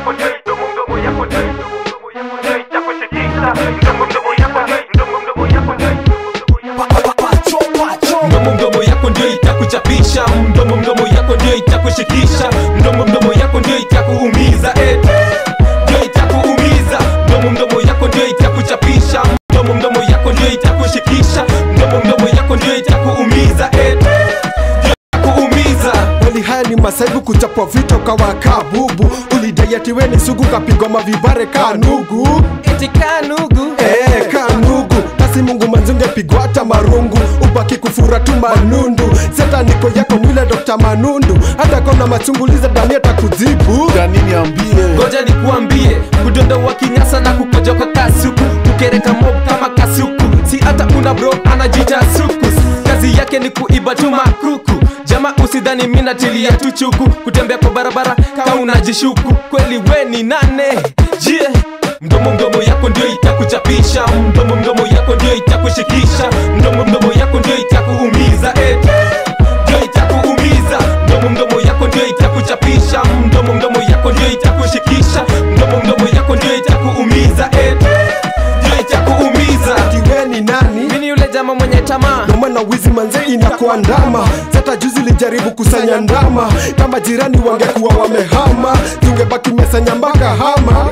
yako ndio mdomo mdomo yako ndio ndio itakushikisha mdomo mdomo yako ndio mdomo mdomo yako ndio mdomo mdomo yako ndio itakuchapisha mdomo mdomo yako ndio itakushikisha mdomo mdomo yako ndio itakuumiza eh. ndio itakuumiza mdomo mdomo yako ndio itakuchapisha mdomo mdomo yako ndio itakushikisha mdomo mdomo yako ndio itakuumiza eh. ndio itakuumiza Kweli haya ni masaibu kuchapwa vito kawa kabubu ulidaiatiweni sugu kapigwa mavibare kanugu eti kanugu Eh, kanugu kasi mungu manzunge pigwa hata marungu ubaki kufura tu manundu seta niko yako nile Dr. manundu hata kona machunguliza dani atakujibu Dani niambie ngoja nikuambie kudondoa kinyasa na kukojoka kasuku kukereka mob kama kasuku si hata una bro anajita suku kazi yake ni kuiba tu makuku jama usidhani mina tilia tu chuku kutembea kwa barabara ka unajishuku kweli we ni nane jie mdomo mdomo yako ndio itakuchapisha mdomo mdomo yako ndio itakushikisha mdomo mdomo yako ndio itakuumiza eh. ndio itakuumiza mdomo mdomo yako ndio itakuchapisha mdomo mdomo yako ndio itakushikisha mdomo mdomo yako ndio itakuumiza eh. ndio itakuumiza tiweni nani mini yule jama mwenye tamaa noma na wizi manze inakuandama sata juzi lijaribu kusanya ndama kama jirani wangekuwa wamehama tungebaki mesanya mpaka hama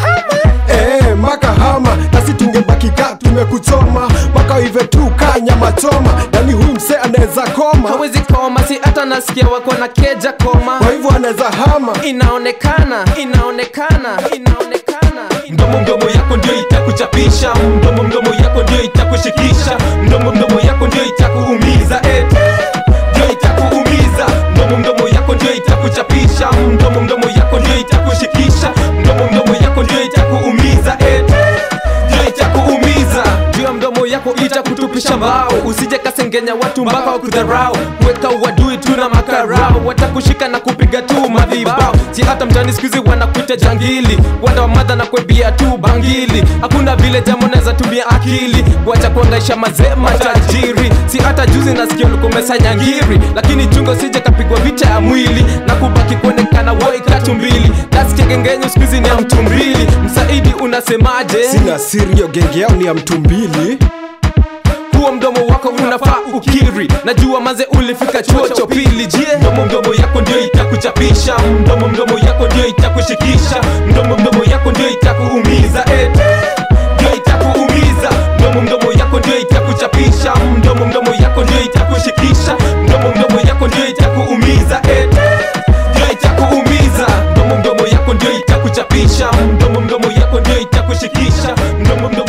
Eh, mpaka hama nasi tungebaki ka tumekuchoma mpaka ive tu ka nyama choma yani huyu mse anaweza koma hawezi koma si hata nasikia wako na keja koma kwa hivyo anaweza hama inaonekana inaonekana inaonekana mdomo mdomo yako ndio itakuchapisha mdomo mdomo yako ndio itakushikisha mdomo mdomo yako ndio itakuumiza eh. ndio itakuumiza mdomo mdomo yako ndio itakuchapisha mdomo mdomo yako ndio itakushikisha mdomo mdomo yako ndio itakuumiza eh. ndio itakuumiza juu ya mdomo yako itakutupisha mbao usije kasengenya watu mpaka wakudharau weka uadui tu na makarao watakushika na kupiga tu madhibao si hata mtani skuizi wanakuita jangili wanda wa madha na kwebia tu bangili hakuna vile jambo naweza tumia akili wacha kuangaisha mazee matajiri si hata juzi nasikia ulikomesa nyangiri lakini chungo sije kapigwa vita ya mwili na kubaki kuonekana woi katu mbili dasikegengenyo skuizi ni ya mtu mbili msaidi unasemaje sina siri yo genge yao ni ya mtu mbili huo mdomo wako unafaa ukiri najua maze ulifika chuo cha pili jie mdomo mdomo yako ndio itakuchapisha mdomo mdomo yako ndio itakushikisha mdomo mdomo yako ndio itakuumiza eh. ndio itakuumiza mdomo mdomo yako ndio itakuchapisha mdomo mdomo yako ndio itakushikisha mdomo mdomo yako ndio itakuumiza eh. ndio itakuumiza mdomo mdomo yako ndio itakuchapisha mdomo mdomo yako ndio itakushikisha mdomo mdomo